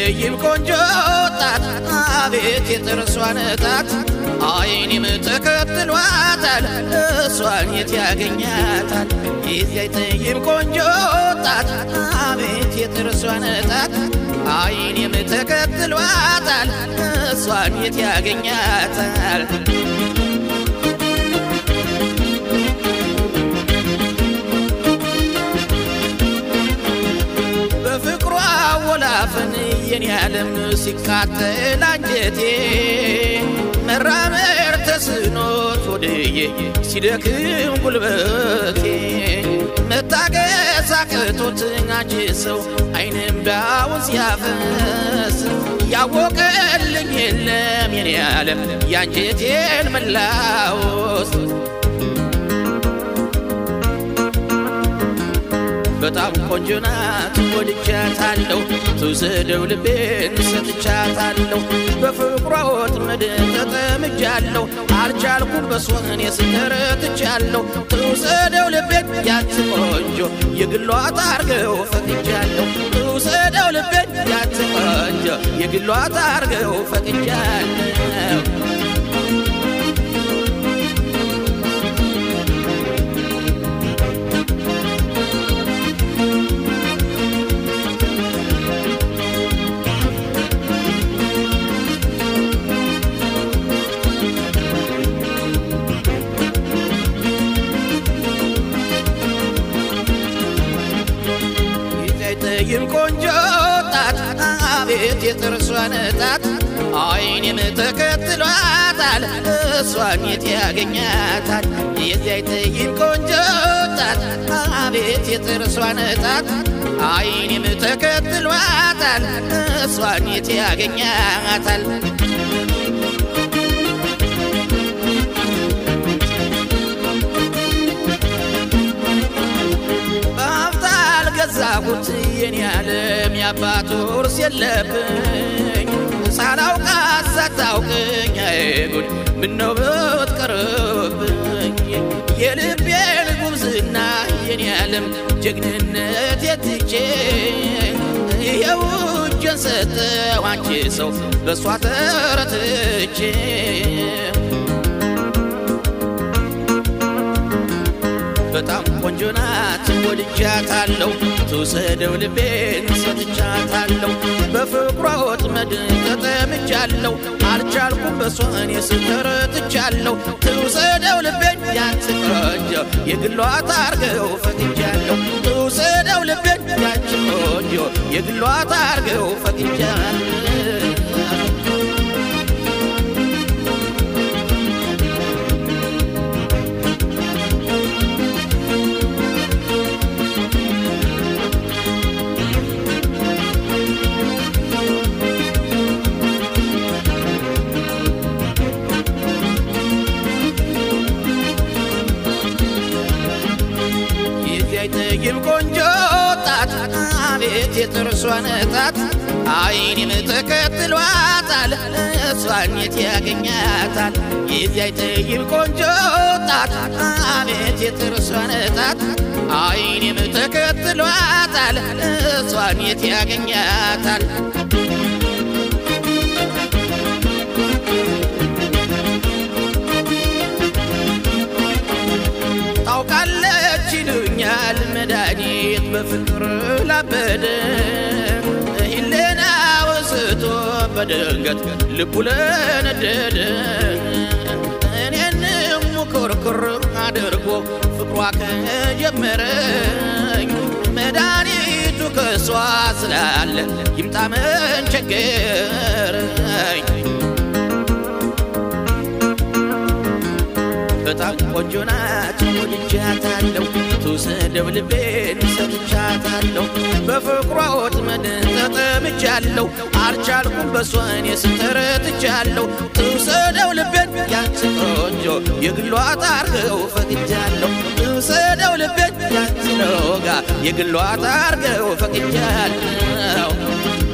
ጠይም ቆንጆ ጣት አቤት የጥርሷን ጣት አይኔም ተከትሏታል እሷን የት ያገኛታል የዚያ ጠይም ቆንጆ ጣት አቤት የጥርሷን ጣት አይኔም ተከትሏታል እሷን የት ያገኛታል በፍቅሯ ወላፈን የኔ ዓለም ሲቃጠል አንጀቴ መራመር ተስኖት ወድዬ ሲደክም ጉልበቴ መታገስ አቅቶት አንቺ ሰው አይንም ዳውን ሲያፈስ ያወቀልኝ የለም የኔ ዓለም የአንጀቴን መላወስ በጣም ቆንጆ ናት ወድጃታለሁ ትውሰደው ልቤን ሰጥቻታለሁ በፍቅሯ ወጥመድ ተጠምጃለሁ አልቻልኩም በሷን የስተረትቻለሁ ትውሰደው ልቤን ያች ቆንጆ የግሏ ታርገው ፈቅጃለሁ ትውሰደው ልቤን ያች ቆንጆ የግሏ ታርገው ፈቅጃለሁ ጠይም ቆንጆ ጣት አቤት የጥርሷን ጣት አይኔም ተከትሏታል እሷን የት ያገኛታል የዚያ ጠይም ቆንጆ ጣት አቤት የጥርሷን ጣት አይኔም ተከትሏታል እሷን የት ያገኛታል ገዛሁት የኔ ዓለም የአባት ውርስ የለብኝ ሳላውቃት ሳታውቅኝ አይጉድ ምነው ብትቀርብኝ የልቤን ጉብዝና የኔ ዓለም ጀግንነት የትቼ ይኸው እጄን ሰጠሁ አንቺ ሰው በእሷ ተረትቼ በጣም ቆንጆ ናት ወድጃታለሁ ትውሰደው ልቤን ሰጥቻታለሁ በፍቅሯ ወጥመድ ተጠምጃለሁ አልቻልኩም በሷን የስተረትቻለሁ ትውሰደው ልቤን ያንቺ ቆንጆ የግሏ ታርገው ፈቅጃለሁ ትውሰደው ልቤን ያንቺ ቆንጆ የግሏ ታርገው ፈቅጃለሁ ጠይም ቆንጆ ጣት አቤት የጥርሷን ጣት አይኔም ተከትሏታል እሷን የት ያገኛታል የዚያ ጠይም ቆንጆ ጣት አቤት የጥርሷን ጣት አይኔም ተከትሏታል እሷን የት ያገኛታል ታውቃለች ይሉኛል መድኃኒት በፍቅር ላበደ ሂሌና ወስቶ በድንገት ልቡ ለነደደ እኔንም ኩርኩር አድርጎ ፍቅሯ ከጀመረኝ መድኃኒቱ ከሷ ስላለ ይምጣ ምን ቸገረኝ በጣም ቆንጆ ናት ወድጃታለሁ ትውሰደው ልቤን ሰጥቻታለሁ በፍቅሯ ወጥመድ ተጠምጃለሁ አልቻልኩም በሷን የስተረትቻለሁ ትውሰደው ልቤን ያንቺ ቆንጆ የግሏ ታርገው ፈቅጃለሁ ትውሰደው ልቤን ያንቺ ነውጋ የግሏ ታርገው ፈቅጃለሁ